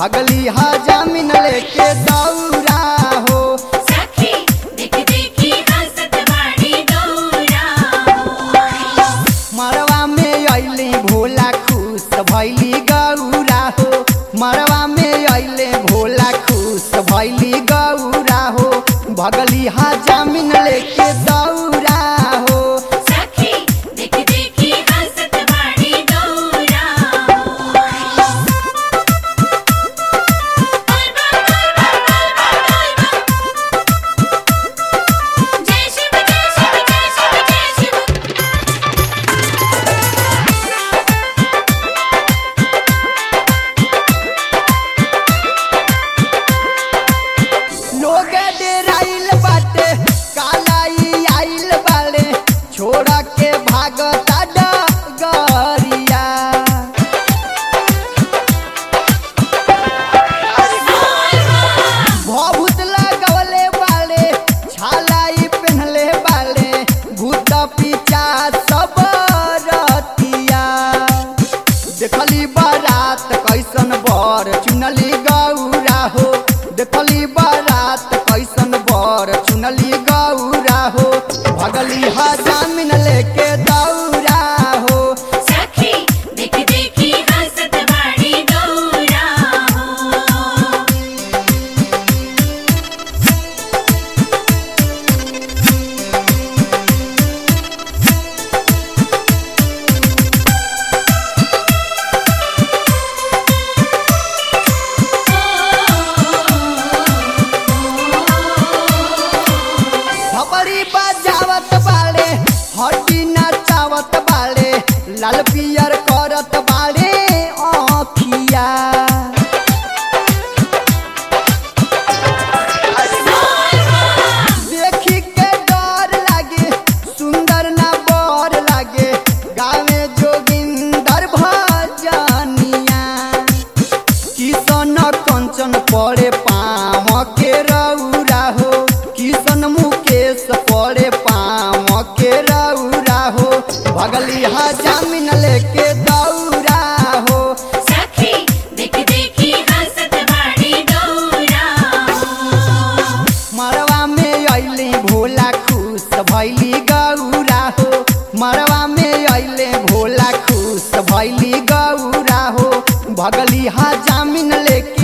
भगली हा जामिन लेके दौरा हो सखी देख देखी हंसत बाड़ी गौरा मरवा में अइले भोला खुश भैली गौरा हो मरवा में अइले भोला खुश भैली गौरा हो भगली हा जामिन लेके दौरा हो सखी देख देखी हंसत बाड़ी गौरा जय शिव जय शिव जय शिव जय शिव लोग डेराइल बाटे कालाई आइल बाड़े छोड़ा के भागता डगरिया भभूत लगवले बाड़े छालाई पहनले बाड़े भूत पीछा सब रतिया देखली बारात कैसन बर चुनली गौरा हो देखली बारात कैसन बर चुनली गौरा हो भगली हा जामिन लेके दौरा हो सखी देख देखी हंसत बाड़ी गौरा थपड़ी बजावत बाड़े हड्डी नचावत बाड़े लाल पियर करत बाड़े आँखिया देखी के डर लागे सुंदर ना बर लागे गावे जोगिंदर भजनिया किशन कंचन पड़े पाम के रौरा हो किशन मुकेश पड़े पाम के रौरा हो भगली हा जामिन लेके दौरा हो सखी देख देखी हंसत बाड़ी गौरा मरवा में अइले भोला खुश भैली गौरा हो मरवा में अइले भोला खुश भैली गौरा हो भगली हा जामिन लेके